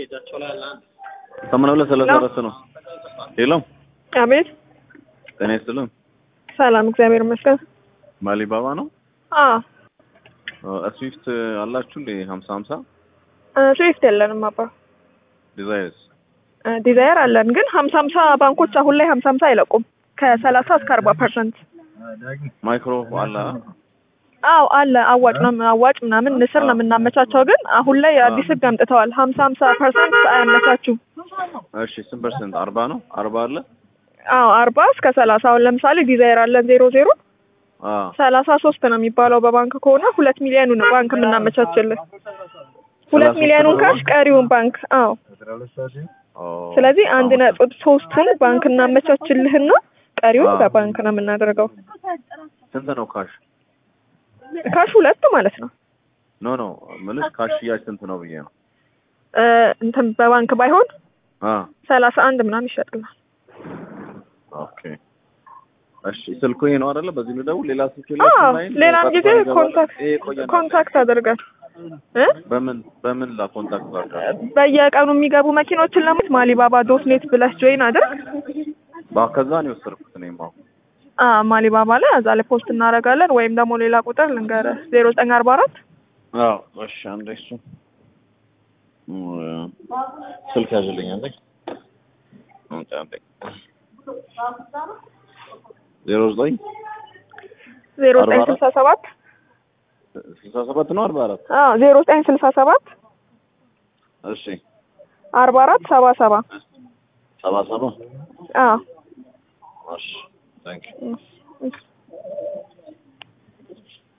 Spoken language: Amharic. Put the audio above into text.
ሰማንያ ሁለት ሰላሳ አራት ነው። ሄሎ አቤት። ጤና ይስጥልን። ሰላም፣ እግዚአብሔር ይመስገን። ማሊባባ ነው። አዎ ስዊፍት አላችሁ እንዴ? ሀምሳ ሀምሳ ስዊፍት የለንም አባ። ዲዛይርስ ዲዛይር አለን ግን ሀምሳ ሀምሳ ባንኮች አሁን ላይ ሀምሳ ሀምሳ አይለቁም ከሰላሳ እስከ አርባ ፐርሰንት። ማይክሮ አለ። አዎ አለ። አዋጭ ነው አዋጭ ምናምን ንስር ነው የምናመቻቸው። ግን አሁን ላይ አዲስ ህግ አምጥተዋል። ሀምሳ ሀምሳ ፐርሰንት አያመቻቹም። እሺ ስንት ፐርሰንት? አርባ ነው። አርባ አለ። አዎ አርባ እስከ ሰላሳ አሁን ለምሳሌ ዲዛይር አለን ዜሮ ዜሮ አዎ ሰላሳ ሶስት ነው የሚባለው በባንክ ከሆነ ሁለት ሚሊዮኑ ነው ባንክ የምናመቻችልን። ሁለት ሚሊዮኑን ካሽ ቀሪውን ባንክ አዎ ኦ፣ ስለዚህ አንድ ነጥብ ሶስትን ባንክ እናመቻችልህና ቀሪውን በባንክ ነው የምናደርገው። ስንት ነው ካሽ? ካሽ ሁለት ማለት ነው። ኖ ኖ ምልሽ ካሽ ሽያጭ ስንት ነው ብዬ ነው። እ እንትን በባንክ ባይሆን አ ሰላሳ አንድ ምናምን ይሸጥላል። ኦኬ እሺ፣ ስልኩ ይሄ ነው አይደለ? በዚህ ነው ደውል። ሌላ ስልክ አዎ የላችሁም? ላይ ሌላም ቀጥታ ጊዜ ይገባል? ኮንታክት ይሄ ቆየ ኮንታክት አድርገን እ በምን በምን ላ ኮንታክት ላድርግ? በየቀኑ የሚገቡ መኪኖችን ለማየት ማሊባባ ዶት ኔት ብለህ ጆይን አድርግ። ባ ከዛ ነው የወሰድኩት እኔም አሁን አ ማሊባባ ላይ እዛ ላይ ፖስት እናደርጋለን። ወይም ደግሞ ሌላ ቁጥር ልንገርህ ዜሮ ዘጠኝ አርባ አራት አዎ እሺ፣ አንዴ እሱ እ ስልክ ያዝልኝ አንዴ አንዴ አንዴ ዜሮ ዘጠኝ ዜሮ ዘጠኝ ስልሳ ሰባት ስልሳ ሰባት ነው አርባ አራት አዎ ዜሮ ዘጠኝ ስልሳ ሰባት እሺ አርባ አራት ሰባ ሰባ ሰባ ሰባ አዎ እሺ ታንክ እሺ።